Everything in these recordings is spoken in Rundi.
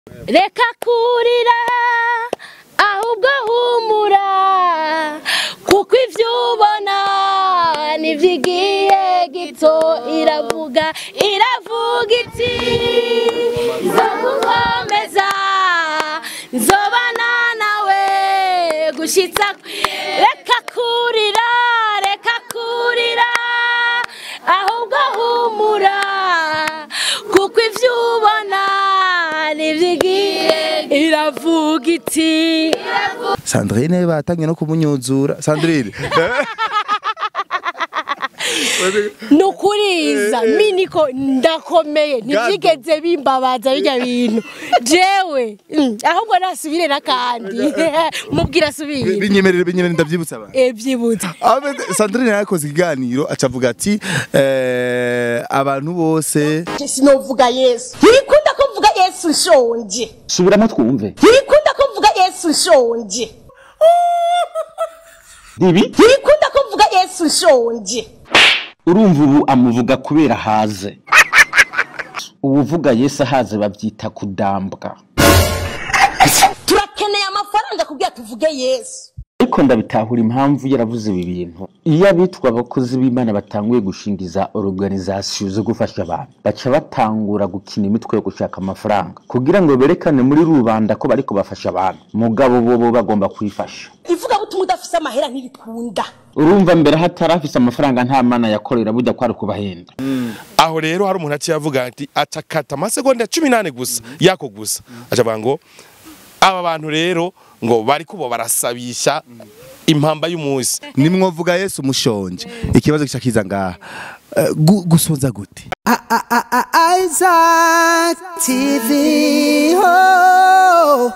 reka kurira ahubwo humura kuko ibyo ubona nibyigiye gito iravuga iravuga iti zo gukomeza nzobana nawe gushitsa reka kurira reka kurira ahubwo humura kuko ibyo ubona nibyigiye iravuga iti Sandrine batangiye no kumunyuzura Sandrine nukuriza miniko ndakomeye ntibyigeze bimbabaza bijya bintu jewe mm, ahubwo nasubire n'akandi mubwira asubire binyemerere binyemerere ndavyibutsa abantu ebyibutse Ahmed Sandrine yarakoze ikiganiro acavuga ati eh, abantu bose sinovuga yesu ntibikunda ko mvuga yesu nshonje subiramo twumve ntibikunda ko mvuga yesu nshonje ibi ntibikunda ko mvuga yesu nshonje urumva ubu amuvuga kubera haze uwuvuga yesu ahaze babyita kudambwa turakeneye amafaranga kugira tuvuge yesu ariko ndabitahura impamvu yaravuze ibi bintu iyo abitwa abakozi b'imana batanguye gushingiza organizasiyo zo gufasha abantu baca batangura gukina imitwe yo gushaka amafaranga kugira ngo berekane muri rubanda ko bariko bafasha abantu mugabo bo bo bagomba kwifasha ivugabutumwa udafise amahera ntibikunda urumva mbere hatari afise amafaranga nta mana yakorera burya kwari kubahenda aho rero hari umuntu aciye avuga ati atakata amasegonda cumi n'ane gusa yako gusa acavuga ngo aba bantu rero ngo bari kubo barasabisha impamba y'umunsi nimwovuga Yesu mushonje ikibazo gica kiza ngaha Eh, gu- gusonza gute Isaac TV. Oh.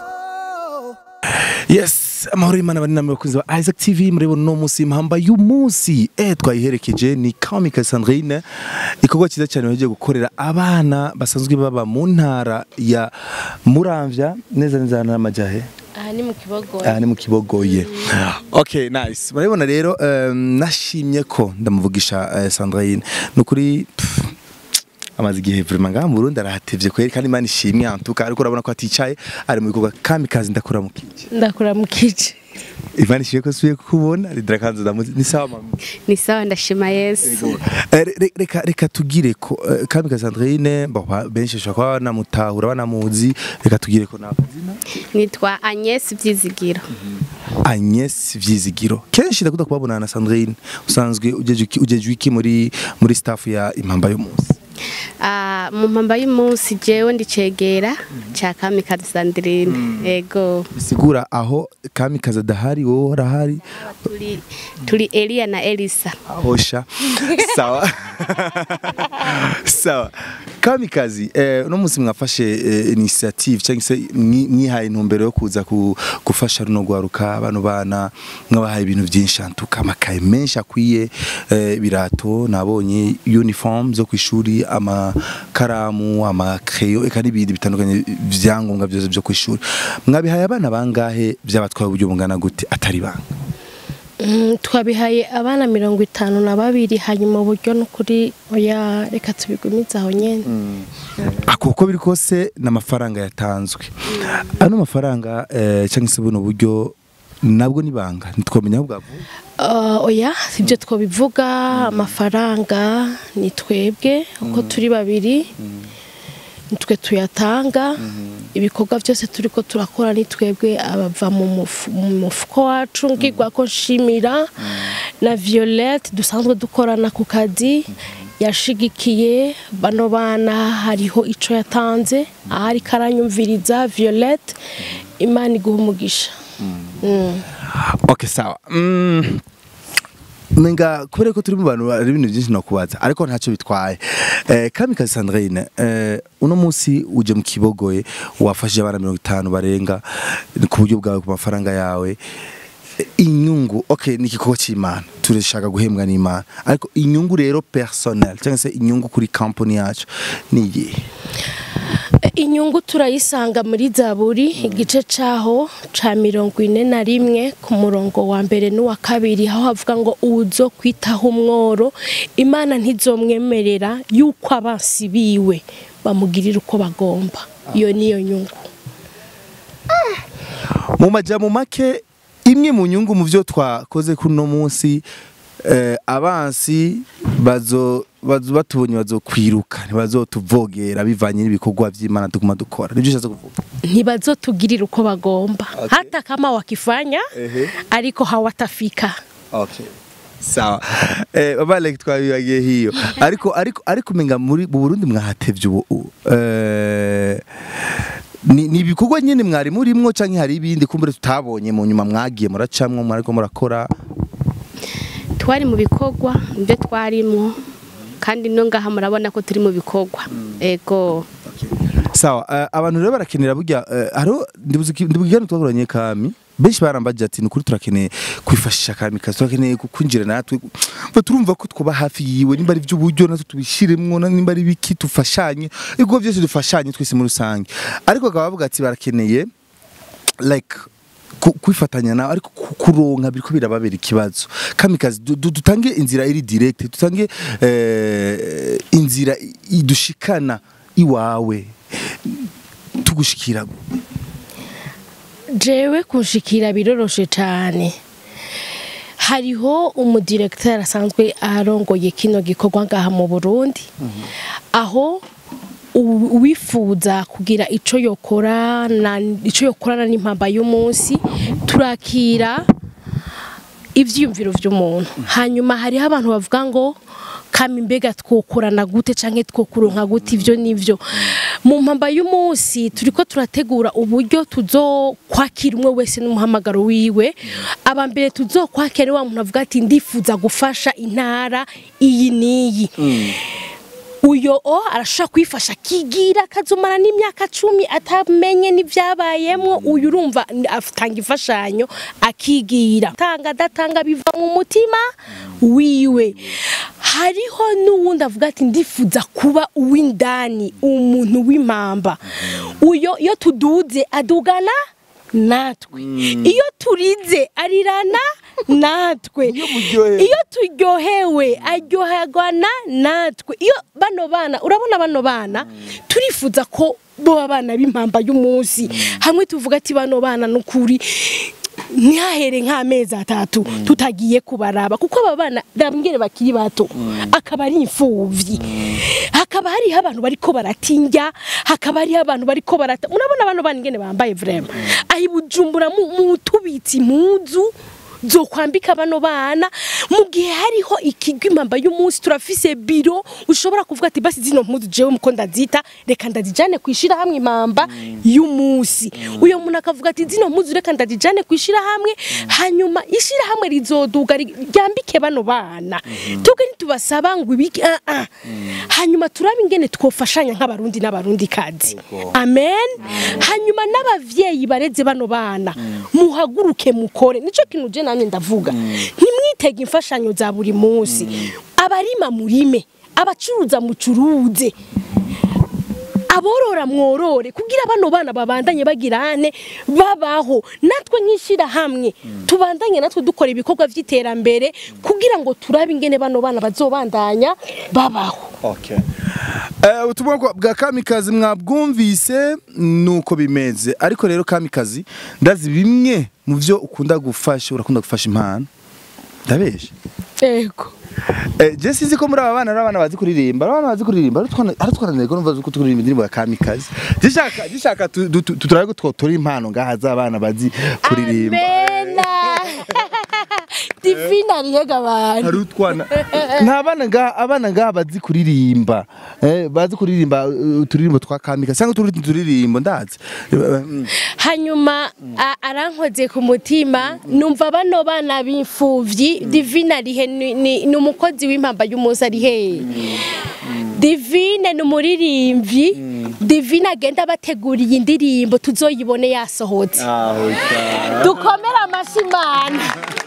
yes amahoro y'imana bari namwe bakunzi ba Isaac TV mureba no munsi impamba y'umunsi eh twayiherekeje ni Kamika Sandrine ikorwa cyiza cyane bagiye gukorera abana basanzwe baba mu ntara ya Muramvya neza neza n'amajahe aha ni mu kibogo aha ni mu kibogoye okay nice murabibona rero um, nashimye ko ndamuvugisha uh, Sandrine nukuri pff, amaze igihe vraiment ngaha mu Burundi arahatevye kweri kandi imana ishimwe antuka ariko urabona ko aticaye ari mu bikorwa kamikazi ndakora mu kije ndakura mu kice Imana ishimwe ko suye kukubona ridra kanzu ndamuzi ni sawa mami ni sawa ndashima yesu Eh, re- reka reka tugire ko eh, kamikazi Sandrine bo ba- benshi bashobora kuba banamutahura banamuzi reka tugire ko nakazina nitwa agnes byizigiro Agnes Vyizigiro kenshi ndakunda kubabona na Sandrine usanzwe ujeje iki- ujeje iki muri muri staff ya impamba y'umunsi Ah, mu mpamba y'umunsi jewe ndicegera cya kamikazi sandrine ego bisigura aho kamikazi adahari wowe urahari turi turi eliya na elisa hosha sawa sawa kamikazi eh, uno munsi mwafashe eh, initiative cyangwa se mwi- mwihaye intumbero yo kuza ku- gufasha runo gwaruka bano bana mwabahaye ibintu byinshi antuka amakaye menshi akwiye eh, birato nabonye uniform zo ku ishuri amakaramu amakeyo eka n'ibindi bitandukanye vyangombwa byose byo ku ishuri mwabihaye abana bangahe byabatwaye uburyo bungana gute atari banga Mm, twabihaye abana mirongo itanu na babiri hanyuma uburyo n'ukuri oya reka tubigumize aho nyene ako uko biri kose ni amafaranga yatanzwe ano mafaranga eh, cyangwa se buno buryo nabwo ni banga ntitwamenya aho bwavuye Uh, oya ibyo twabivuga amafaranga ni twebwe uko turi babiri nitwe tuyatanga ibikorwa byose turi ko turakora ni twebwe abava mu mufu- mu mufuko wacu ngirwa ko nshimira na violette dusanzwe dukorana ku kazi yashigikiye bano bana hariho ico yatanze ahari karanyumviriza violette imana iguha umugisha Mm. okay sawa mm. menga kubera ko turi mu bantu hari ibintu byinshi nakubaza ariko ntacyo bitwaye eh, kamikazi sandrine eh, uno munsi uje mu kibogoye wafashije abana mirongo itanu barenga ku buryo bwawe ku mafaranga yawe Eh, inyungu okay ni igikorwa cy'imana turashaka guhembwa n'imana ariko inyungu rero personnel cyangwa se inyungu kuri company yacu ni iyihe inyungu turayisanga muri zaburi igice cyaho ca mirongo ine na rimwe ku murongo wa mbere n'uwa kabiri aho havuga ngo uzo kwitaho umworo imana ntizomwemerera yuko abansi biwe bamugirira uko bagomba iyo niyo nyungu mu majambo make imwe mu nyungu mu byo twakoze kuri uno munsi eh, abansi bazo bazo batubonye bazokwiruka ntibazotuvogera bivanye n'ibikorwa vy'Imana tuguma dukora nibyo ushatse kuvuga ntibazotugirira uko bagomba hata kama wakifanya Ehe. ariko hawatafika Okay. Sawa. Eh baba like twabibagiye hiyo. Ariko ariko ariko menga muri mu Burundi mwahatevye ubu. ubu. Eh ni ni ibikorwa nyene mwari murimwo canke hari ibindi kumbure tutabonye mu nyuma mwagiye muracamwo mwariko murakora. twari mu bikorwa ibyo twarimo kandi no ngaha murabona ko turi mu bikorwa ego Sawa, eh, abantu rero barakenera burya eh, haro ndibugirana twakoranye kami benshi barambaje ati nukuri turakeneye kwifashisha kami kazi turakeneye kwinjira natwe Ba turumva ko twuba hafi yiwe nimba ari by'uburyo natwe tubishiremwo na- nimba ari biki tufashanye ibigo byose dufashanye twese muri rusange ariko bakaba bavuga ati barakeneye like ku- kwifatanya nawe ariko ku- kuronka biriko birababera ikibazo kamikazi du- du- dutange inzira iri direct dutange eh, inzira i- idushikana iwawe tugushikira jewe kunshikira biroroshe cyane hariho umudirekiteri asanzwe arongoye kino gikorwa ngaha mu burundi aho u- uwifuza kugira ico yokora na ico yokorana n'impamba y'umunsi turakira ivyiyumviro vy'umuntu hanyuma hariho abantu bavuga ngo kama imbega twokorana gute canke twokuronka gute ivyo nivyo mu mpamba y'umunsi turiko turategura uburyo tuzokwakira umwe wese n'umuhamagaro wiwe aba mbere tuzokwakira wa muntu avuga ati ndifuza gufasha intara iyi n'iyi uyo o arashobora kwifasha akigira akazomara n'imyaka cumi atamenye n'ibyabayemwo uyu urumva ni- atanga imfashanyo akigira tanga adatanga biva mu mutima wiwe hariho n'uwundi avuga ati ndifuza kuba uw'indani umuntu w'impamba uyo iyo tuduze adugana natwe iyo turize arirana natwe iyo turyohewe aryoherwana natwe iyo bano bana urabona bano bana turifuza ko bo abana b'impamba y'umunsi hamwe tuvuga ati bano bana n'ukuri ntihahere nk'amezi atatu tutagiye kubaraba kuko aba bana ndabwire bakiri bato akaba ari imfuvyi hakaba hariho abantu bariko baratinja hakaba hariho abantu bariko barata urabona bano bana ingene bambaye vrema ahi bujumbura mu mu tubitsi impuzu zo kwambika bano bana mu gihe hariho ikigo impamba y'umunsi turafise biro ushobora kuvuga ati basi zino mpuzu jewe muko ndazita reka ndazijane kwishira hamwe impamba y'umunsi uyo muntu akavuga ati zino mpuzu reka ndazijane kwishira hamwe hanyuma ishira hamwe rizoduga ri- ryambike bano bana twebwe ntitubasaba ngo ibiki ah, ah. hanyuma turabe ingene twofashanya nk'abarundi n'abarundi kazi amen hanyuma n'abavyeyi bareze bano bana muhaguruke mukore nico kintu je namye ndavuga ntimwitege imfashanyo za buri munsi abarima murime abacuruza mucuruze aborora mworore kugira bano bana babandanye bagirane babaho natwe nk'ishira hamwe tubandanye natwe dukora ibikorwa vy'iterambere kugira ngo turabe ingene bano bana bazobandanya babaho Okay. Eh ubutumwa bwa- bwa kamikazi mwabwumvise nuko bimeze ariko rero kamikazi ndazi bimwe mu byo ukunda gufasha urakunda gufasha impano ndabeshe ego Eh, je sinzi ko muri aba bana ari abana bazi kuririmba ari abana bazi kuririmba ari twana ari twana nego numva ko turirimba indirimbo ya kamikazi gishaka gishaka tu- tu- tu- turabe ko twotora impano ngaha z'abana bazi kuririmba amena divina rihega abantu hari utwana nta bana ngaha abana ngaha bazi kuririmba eh bazi kuririmba uh, uturirimbo twa kamikazi cyangwa utundi turirimbo ndazi Mm. hanyuma a- arankoze ku mutima numva bano bana b'imfuvyi divine arihe ni- ni ni umukozi w'impamba y'umunsi ari hehe divine ni umuririmbyi divine agenda abateguriye indirimbo tuzoyibone yasohotse dukomere amashyi imana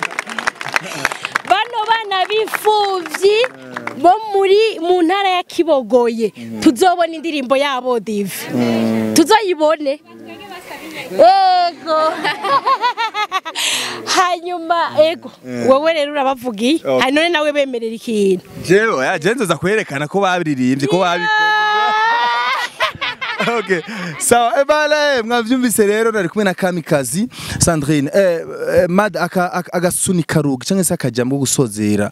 bano bana b'imfuvyi bo muri mu ntara ya kibogoye tuzobona indirimbo yabo divi tuzoyibone ego hanyuma ego wowe rero urabavugiye hari none nawe bemerera ikintu jewe ya je nzoza kwerekana ko babiririmbye ko babikoze okay sawa ebale mwavyumvise rero nari kumwe na kamikazi sandrine eh, eh, mad aka- aka- agasunika rugi cyangwa se akajambo ko gusozera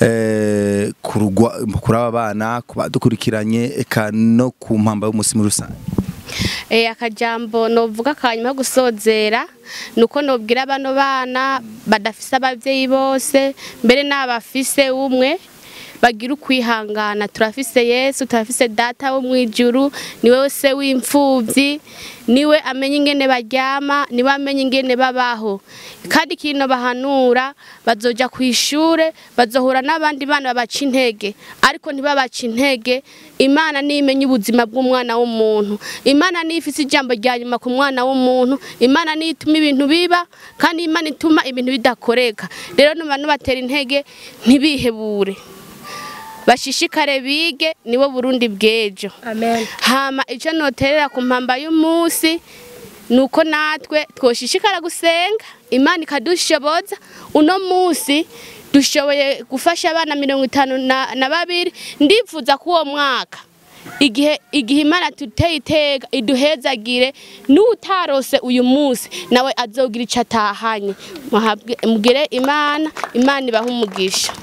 eh, kurugwa kuri aba bana kubadukurikiranye eka no ku mpamba y'umusi muri rusange Eh, akajambo novuga kanyuma yo gusozera nuko nobwira bano bana badafise abavyeyi bose mbere n'abafise umwe bagira ukwihangana turafise yesu turafise data wo mwijuru niwe se w'imfuvyi niwe amenya ingene baryama niwe amenya ingene babaho kandi kino bahanura bazoja kwishure bazohura n'abandi bana babaca intege ariko ntibabaca intege imana niyo imenya ubuzima bw'umwana w'umuntu imana niyo ifise ijambo rya nyuma ku mwana w'umuntu imana niyo ituma ibintu biba kandi imana ituma ibintu bidakoreka rero nuba nubatera intege ntibihebure bashishikare bige nibo burundi bw'ejo amen hama icyo noterera ku mpamba y'umunsi ni uko natwe twoshishikara gusenga imana ikadushoboza uno munsi dushoboye gufasha abana mirongo itanu na, na babiri ndifuza ko uwo mwaka igihe igihe imana tuteye iteka iduhezagire n'utarose uyu munsi nawe azogira icyo atahanye Muhabwe- mugire imana imana ibahe umugisha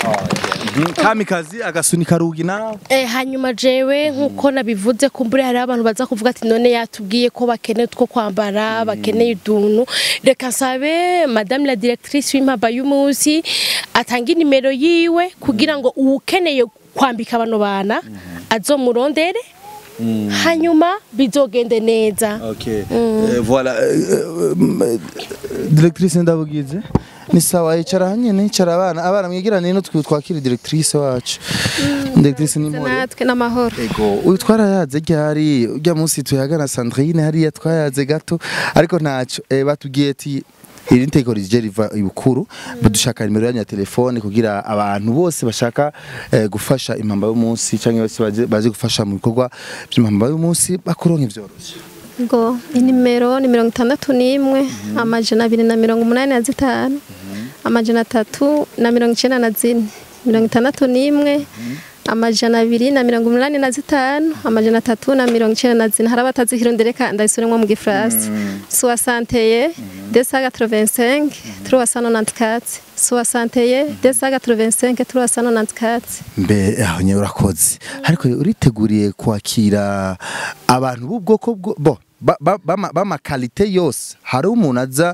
kamikazi agasunika rugi nawe Eh, hanyuma jewe nkuko nabivuze kumbure hari abantu baza kuvuga ati none yatubwiye ko bakeneye two kwambara bakeneye uduntu reka nsabe madame la directrice w'impamba y'umunsi atanga inimero yiwe kugira ngo uwukeneye kwambika bano bana azomurondere hanyuma bizogende neza Okay. Eh, voilà. eh, eh, mm, Directrice ndabugize. Ni sawa icara hanyene icara abana abana mwigirane no twe twakira directrice wacu. Directrice ni mpore. natwe n'amahoro Ego, uyu twarayaze ryari ujya munsi tuyagana Sandrine hariya twayaze gato ariko ntaco eh, batubwiye ati iri nteko rije riva ibukuru badushaka nimero yanyu ya telefone kugira abantu bose bashaka eh, gufasha impamba y'umunsi cyangwa bose baje- baje gufasha mu bikorwa by'impamba y'umunsi bakuronka ivyoroshye ngo inimero ni mirongo itandatu n'imwe amajana abiri na mirongo umunani na zitanu amajana atatu na mirongo icyenda na zine mirongo itandatu n'imwe amajana abiri na mirongo umunani na zitanu amajana atatu na mirongo icyenda na zine hari abatazihirondera ndayisubiremo mu gifaransa soixanteye deux cent quatre-vingt-cinq trois cent nonante-quatre soixanteye deux cent quatre-vingt-cinq trois cent nonante-quatre mbe aho nyewe urakoze ariko uriteguriye kwakira abantu b'ubwoko bwo bo ba- ba- bama- b'amakalite yose hari umuntu aza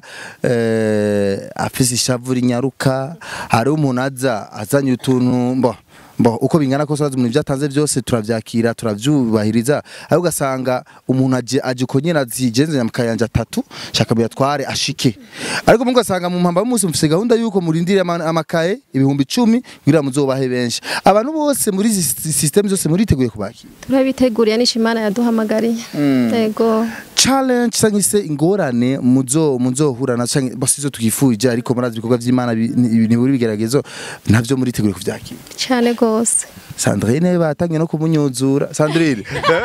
eh, afise ishavu rinyaruka hari umuntu aza azanye utuntu bo bo uko bingana kose urazi umuntu ibyo atanze byose turavyakira turavyubahiriza ariko ugasanga umuntu aje aje uko nyene azigenze nyamukayanja atatu shaka buyatware ashike ariko mungu asanga mu mpamba y'umunsi mufise gahunda yuko murindire ama- amakaye ibihumbi icumi kugira muzobahe benshi abantu bose muri izi si- system zose muriteguye kubakira turabiteguriye n'ishimana yaduhamagariye yego challenge cyangwa se ingorane muzo muzohura na cyangwa bose izo twifuje ariko murazi ibikorwa by'Imana bi- ni ni buri bigeragezo navyo muriteguye kuvyakira cyane rwose Sandrine batangiye no kumunyuzura Sandrine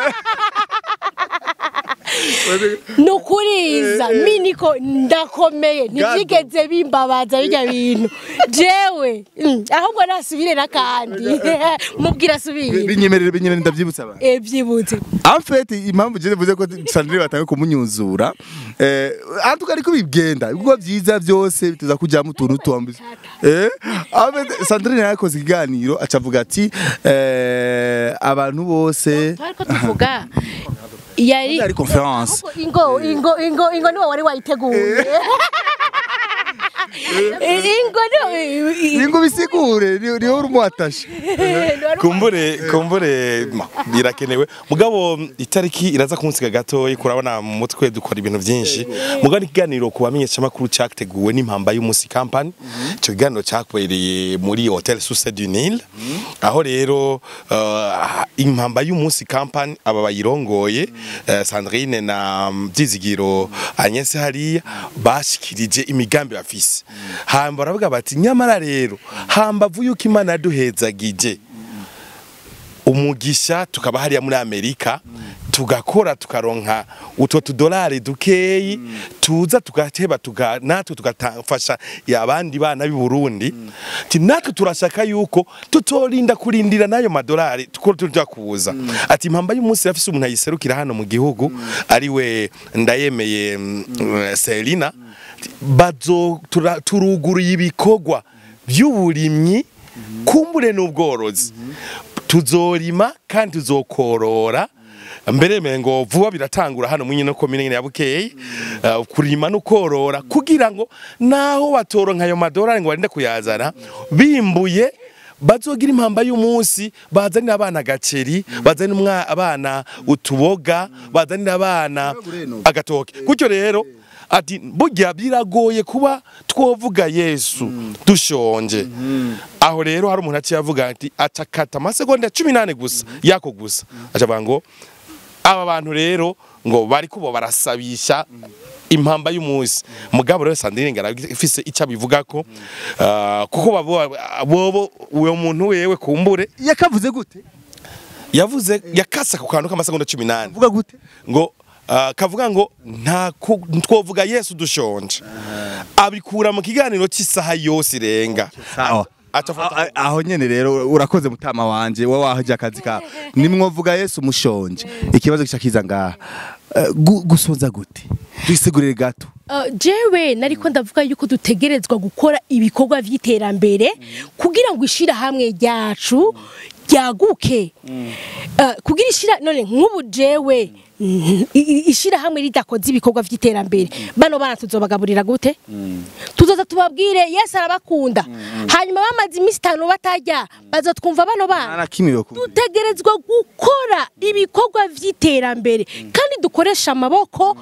nukuriza miniko ndakomeye ntibyigeze bimbabaza bijya bintu jewe mm, ahubwo nasubire n'akandi mubwira asubire binyemerere binyemerere ndavyibutsa abantu ebyibutse en fait impamvu je mvuze ko Sandrine batangiye kumunyuzura eh antuka ariko bigenda ibikorwa byiza byose bituza kujyamo utuntu tuambi eh en fait Sandrine yakoze ikiganiro acavuga ati eh abantu bose ariko tuvuga yari ari conference ingo ingo ingo ingo niwe wari wayiteguye ingo niwe Ningo bisigure ni ni uri muatashe kumbure kumbure ma, birakenewe mugabo itariki iraza kunsiga gato kurabona mu mutwe dukora ibintu byinshi mugabo ikiganiro ku bamenyesha makuru cyateguwe n'impamba y'umusi company icyo kiganiro cyakoreye muri hotel Succès du Nil aho rero uh, impamba y'umusi company aba bayirongoye uh, Sandrine na Byizigiro Agnes hariya bashikirije imigambi bafise hamba baravuga bati nyamara rero hambavu yuko Imana yaduhezagije umugisha tukaba hariya muri Amerika tugakora tukaronka utwo tudolari dukeyi tuza tugateba tuga natwe tugatafasha abandi bana b'i Burundi ati natwe turashaka yuko tutorinda kurindira nayo madolari tuko tuja kuza ati impamba y'umunsi rafise umuntu ayiserukira hano mu gihugu ari we ndayemeye mm, Selina bazo tura- turuguruye ibikorwa by'uburimyi kumbure n'ubworozi tuzorima kandi tuzokorora mbere mengo vuba biratangura hano mu nyino komine nyene ya Bukeye uh, kurima no korora kugira ngo naho batoronka ayo madolari ngo barinde kuyazana bimbuye bazogira impamba y'umunsi bazanira abana gaceri bazanira umwa- abana utuboga bazanira abana agatoke gutyo rero ati burya biragoye kuba twovuga yesu dushonje aho rero hari umuntu aciye avuga ati acakata amasegonda cumi n'ane gusa yako gusa acavuga ngo aba bantu rero ngo bari kubo barasabisha impamba y'umunsi mugabo rero Sandrine ngarafise icyo abivuga ko ah, kuko babo bobo uwo muntu wewe kumbure yakavuze gute yavuze yakasa ku kantu k'amasegonda 18 vuga gute ngo ah, kavuga ngo nta ku- twovuga Yesu dushonje abikura mu kiganiro cy'isaha yose irenga sawa acafata A- aho nyene rero urakoze mutama wanje wowe wahoje akazi ka nimwovuga Yesu mushonje ikibazo gica kiza ngaha Eh, gu- gusonza gute twisigurire gato Uh, jewe nariko ndavuga yuko dutegerezwa gukora ibikorwa vy'iterambere kugira ngo ishirahamwe ryacu ryaguke Uh, kugira ishira none nk'ubu jewe mm, i- i- ishirahamwe ridakoze ibikorwa vy'iterambere bano bana tuzobagaburira gute tuzoza tubabwire yesu arabakunda hanyuma bamaze iminsi itanu batarya bazotwumva bano bana nta kimwe yo kumva. dutegerezwa gukora ibikorwa vy'iterambere kandi dukoresha amaboko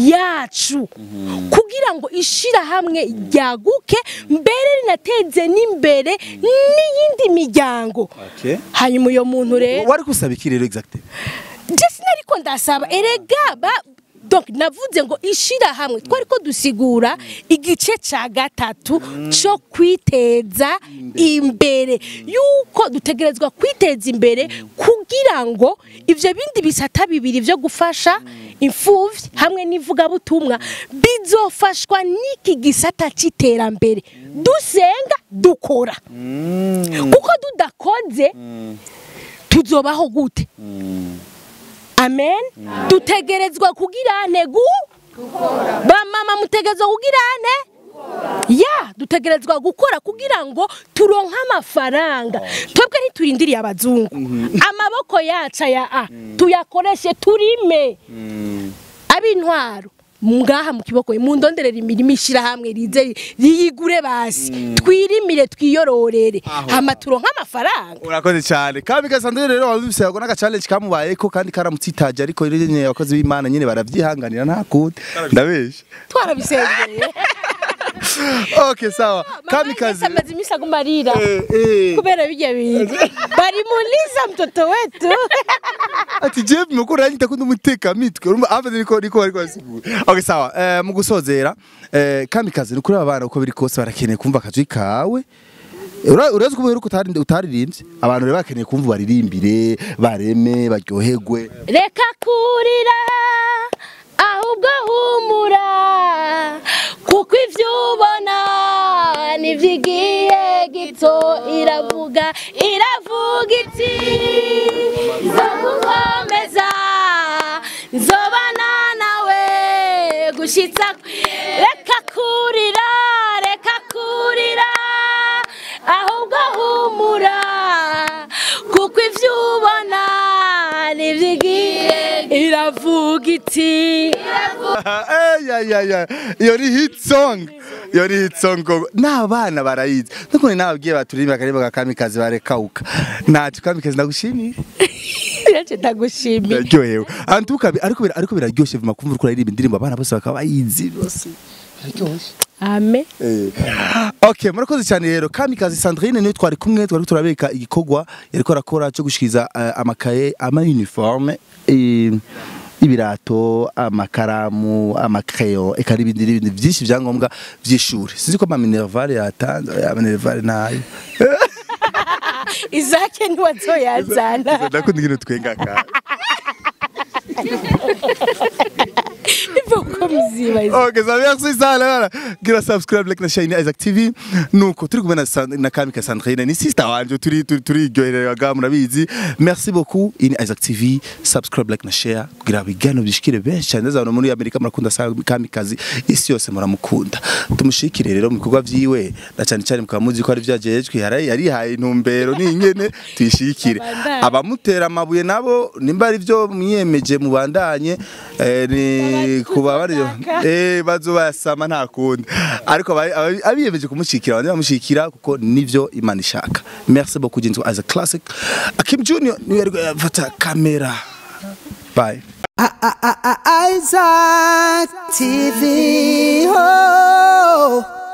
yacu kugira ngo ishirahamwe ryaguke mbere rinateze n'imbere n'iyindi miryango hanyuma uyo muntu rero wari kusaba iki rero exactement je sinariko ndasaba erega ba donc navuze ngo ishirahamwe twari ko dusigura igice ca gatatu co kwiteza imbere yuko dutegerezwa kwiteza imbere kugira ngo ivyo bindi bisata bibiri vyo gufasha imfuvyi hamwe n'ivugabutumwa bizofashwa n'iki gisata c'iterambere dusenga dukora kuko tudakoze tuzobaho gute amen dutegerezwa kugira ntegu bamama mutegerezwa kugira ane ya dutegerezwa gukora kugira ngo turonke amafaranga twebwe ntiturindiriye abazungu amaboko yacu aya a tuyakoreshe turime ab'intwaro ngaha mu kiboko mu ndonderera imirimo ishirahamwe rize riyigure basi twirimire twiyororere hama turonke amafaranga urakoze cyane kandi gasandre rero wabise yago n'aka challenge kamubayeko kandi karamutsitaje ariko rero nyene abakozi b'Imana nyene baravyihanganira nta kundi ndabesha twarabisengeye okay sawa kamikazi amaze iminsi aguma arira Eh, eh. kubera bijya bintu bari muliza mtoto wetu ati je mukuru yanyita kundi umuteka mitwe urumva ava niko niko bari kwasigura okay sawa eh mu gusozera eh kamikazi ni kuri abana uko biri kose barakeneye kumva akajwi kawe Ura- urazi ko uheruka utari utaririmbye abantu rero bakeneye kumva baririmbire bareme baryoherwe reka kurira ahubwo humura kuko ivyo ubona nivyigiye gito iravuga iravuga iti nzogukomeza nzobana nawe gushitsa reka kurira reka kurira ahubwo humura kuko ivyo ubona nivyigiye iravuga iti Eh, ya ya ya iyo ni hit song iyo ni hit song koko. n'abana barayizi nuko nababwiye baturirimba akaririmba ka kamikazi barekauka ntacyo kamikazi ndagushimiye irace ndagushimiye biraryohewe antuka ariko bira- ariko biraryoshye vuma kumva uriko uririmba indirimbo abana bose bakaba bayizi bose ame okay murakoze cyane rero kamikazi Sandrine niyo twari kumwe twari turabeka igikorwa yariko arakora cyo gushikiriza eh, amakaye ama uniforme eh, ibirato amakaramu amakreyo eka n'ibindi n'ibindi byinshi byangombwa by'ishuri sinzi ko ama minervale yatanze ama minervale nayo izake ntiwazoyazana ndakunda ikintu twenga ka iva uko muziba Ok, ça merci sana bana. Gira subscribe like na Shine Isaac TV. Nuko turi kumwe na San- na Kamika Sandrine ni sister wanje turi turi turi ryohereraga murabizi. Merci beaucoup in Isaac TV. Subscribe like na share kugira bigano bishikire benshi cyane zabo muri Amerika murakunda sana Kamikazi isi yose muramukunda. Tumushikire rero mu bikorwa vyiwe na cyane cyane mukamuzi ko ari vyajejwe yari yarihaye intumbero ni nyene tuyishikire. Abamutera amabuye nabo nimba ari byo mwiyemeje mubandanye eh, ni kuba bari eh bazobasama nta kundi ariko aba- aba- abiyemeje kumushikira bandi bamushikira kuko nivyo Imana ishaka merci beaucoup jinzu as a classic Akim Junior niwe yari yafata kamera bye Isaac TV. Oh.